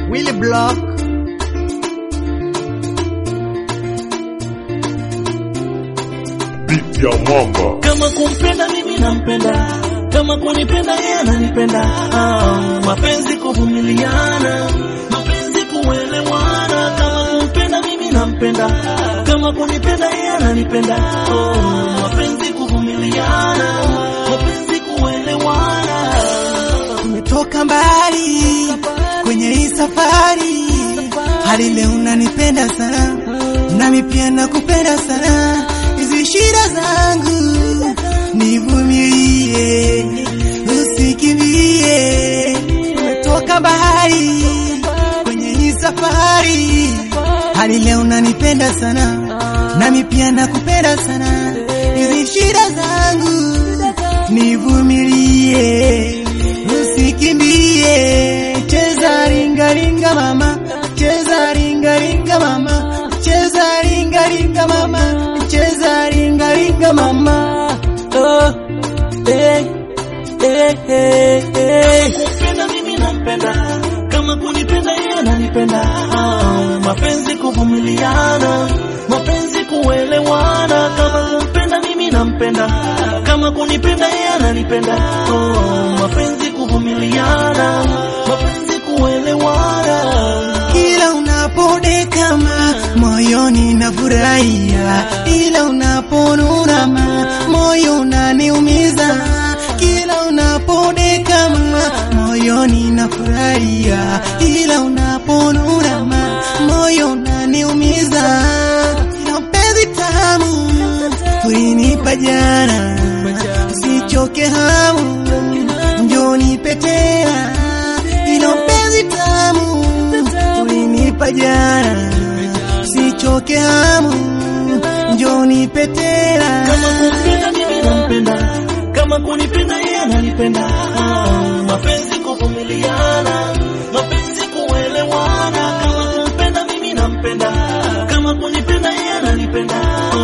Willy Block Beat ya mwamba kama kumpenda mimi nampenda, kama kunipenda yeye ananipenda. Ah, mapenzi kuvumiliana, mapenzi kuelewana. Kama kumpenda mimi nampenda, kama kunipenda yeye ananipenda. Oh, mapenzi kuvumiliana, mapenzi kuelewana. Tumetoka mbali kwenye hii safari, hadi leo unanipenda sana, nami pia nakupenda sana. Hizi shida zangu nivumilie, usikimbie. Tumetoka mbali kwenye hii safari, hadi leo unanipenda sana, nami pia nakupenda sana. Hizi shida zangu nivumilie, usikimbie. Cheza ringa ringa mama, cheza ringa ringa mama, cheza ringa ringa mama, cheza ringa ringa mama. Oh, eh, eh, eh, eh. Kumpenda mimi nampenda, kama kunipenda yeye ananipenda. Ah, mapenzi kuvumiliana, mapenzi kuelewana. Kama kumpenda mimi nampenda, kama kunipenda yeye ananipenda. Oh, mapenzi kuvumiliana, mapenzi kuelewana. Kila unapodekama moyoni nafurahia, ila unaponurama moyo unaniumiza. Kila unapodekama moyoni nafurahia, ila unaponurama moyo unaniumiza. Ila mpenzi tamu ulinipa jana, usichoke hamu, njoo nipe tena. Ila mpenzi tamu ulinipa jana, usichoke hamu, njoo nipe tena. Kama kumpenda mimi nampenda, kama kunipenda yeye ananipenda. Ah, mapenzi kuvumiliana, mapenzi kuelewana. Kama kumpenda mimi nampenda, kama kunipenda yeye ananipenda.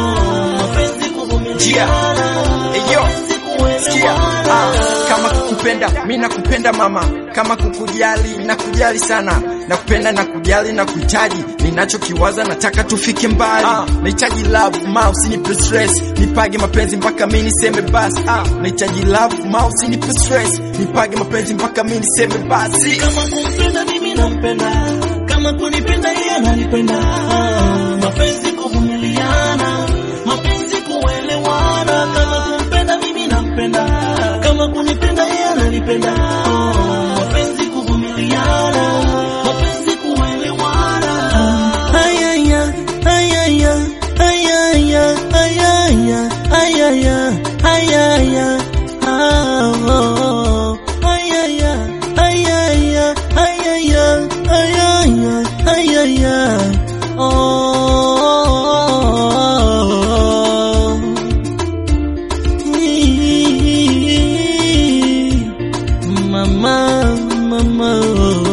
Ah, mapenzi kuvumiliana, Eyo, mapenzi sikia, ah, kuelewana. kama kukupenda mi nakupenda mama, kama kukujali nakujali sana, nakupenda na kujali na kuhitaji, ninachokiwaza nataka tufike mbali, ah, nahitaji love ma usinipe stress, nipage mapenzi mpaka mi niseme basi, ah, nahitaji love ma usinipe stress, nipage mapenzi mpaka mi niseme basi. Kama kumpenda mimi nampenda, kama kunipenda yeye ananipenda. Ah, mapenzi kuvumiliana, mapenzi kuelewana. Kama kumpenda mimi nampenda, kama kunipenda yeye ananipenda. Ah, mapenzi kuvumiliana, mapenzi kuelewana. Ayaya, ayaya, ayaya, ayaya, ayaya, ayaya. Ah, oh, oh. Ayaya, ayaya, ayaya, ayaya, ayaya. Oh. Mama, mama.